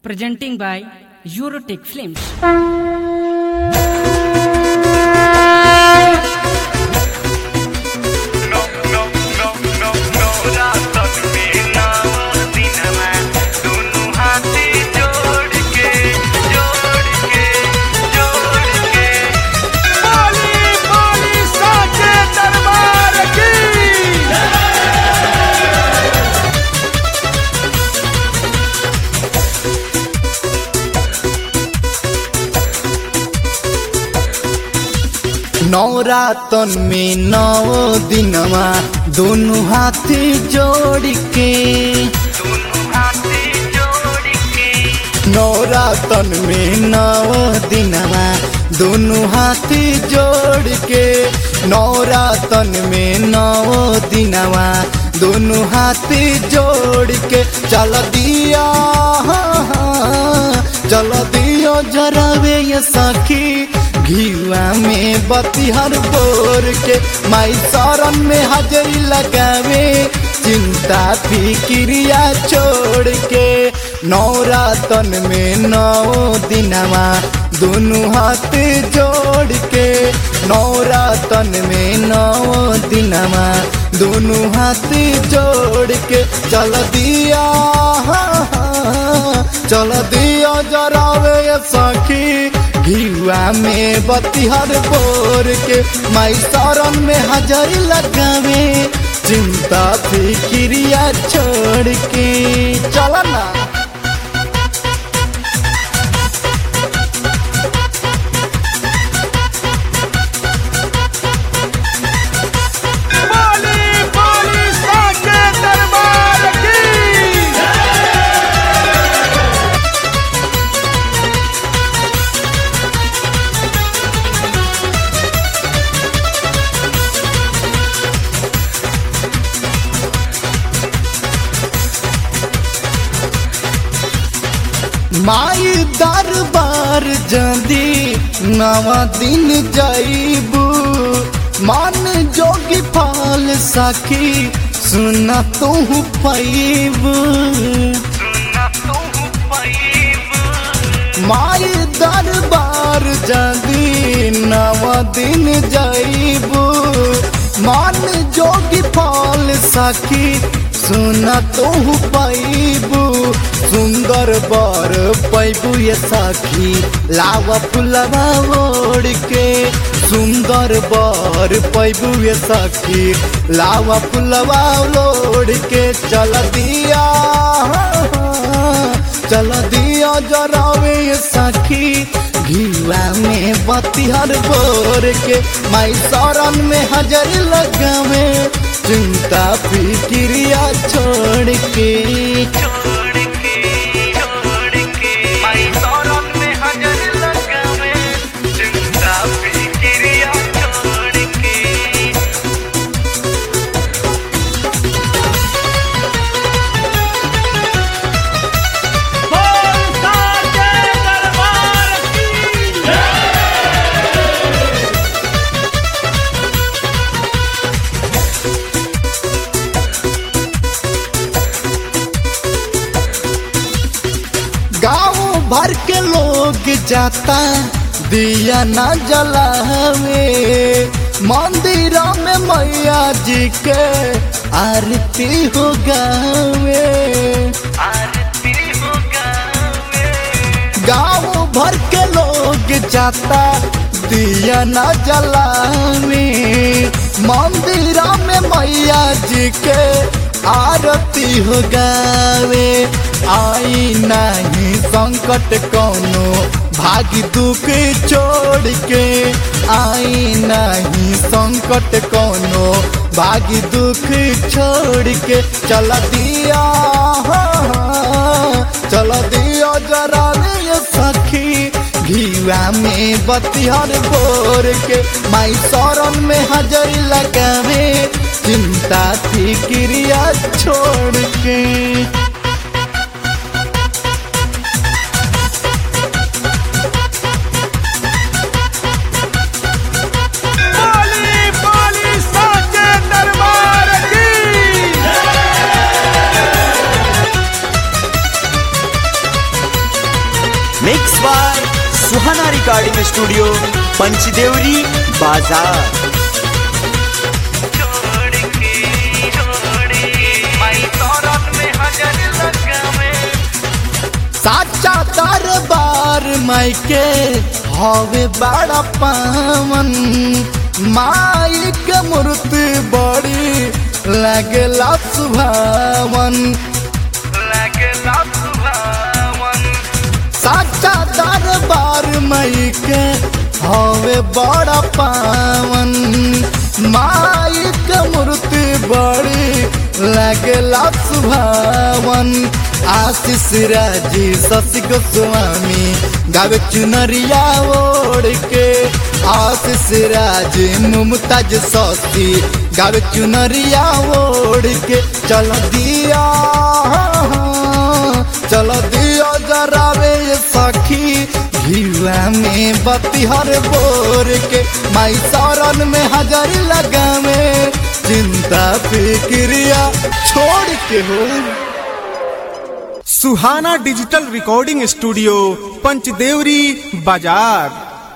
presenting by Eurotech Films. No, no, no, no, no, रातन में नाव दिनमा दोनों हाथी जोड़ के जोड़ के जोड़ के बोली बोली साचे दरबार की नवरातन में नौ दिनवा दोनों हाथी जोड़ के दोनों हाथी जोड़ के नवरातन में नौ दिनवा दोनों हाथी जोड़ के नवरातन में नौ दिनवा दोनों हाथी जोड़ के चल दिया चल दियो जरावे ये सखी घीवा में बतिहर बोर के माई शरण में हाजरी लगावे चिंता फिक्रिया छोड़ के नवरातन में नौ दिनवा दोनों हाथ जोड़ के नवरातन में नौ दिनवा दोनों हाथ जोड़ के चल दिया चल दिया जरावे ये सखी घीवा में बतिहर बोर के माई शरण में हजरी लगावे चिंता फिक्रिया छोड़ के चल ना बोली बोली साचे दरबार की माई दरबार जदी नवा दिन जाइबू मान जोगी फाल सखी सुना तू पैबू सुना तू पैब माई दरबार जदी नवा दिन जाइबू मान जोगी फाल सखी सुना तू पैबू सुंदर बर पैबू ये सखी लावा फुलवा ओढ़ के सुंदर बर पैबू ये सखी लावा फुलवा ओढ़ के चल दिया चल दिया जरावे ये सखी घीवा में बतिहर बोर के माई शरण में हजर लगावे चिंता फिक्रिया छोड़ के छोड़ के छोड़ के माई शरण में हजर लगावे चिंता फिक्रिया छोड़ के बोल साचे दरबार की गाँव भर के लोग जाता दिया न जलावे मंदिर में मैया जी के आरती हो गावे आरती हो गावे गाँव भर के लोग जाता दिया न जलावे मंदिर में मैया जी के आरती हो गावे आई नहीं संकट कोनो भागी दुख छोड़ के आई नहीं संकट कोनो भागी दुख छोड़ के चल दिया चल दिया जरा ले सखी घीवा में बतिहर बोर के माई शरण में हजर लगावे चिंता फिक्रिया छोड़ के बोली बोली साचे दरबार की mix by Suhana recording studio Panchdevri बाजार साचा दरबार मायके हवे बड़ा पावन माई के मूर्ति बड़ी लगला सुभावन साचा दरबार माई के हवे बड़ा पावन माई के मूर्ति बड़ी लगला सुभावन आशीष राजी शशि गोस्वामी गावे चुनरिया ओढ़ के आशीष राजी मुमताज शशि गावे चुनरिया ओढ़ के चल दिया चल दिया जरावे ये सखी घिवा में बतिहर बोर के माई शरण में हजारी लगावे चिंता फिक्रिया छोड़ के हो Suhana digital recording studio Panchdevri बाजार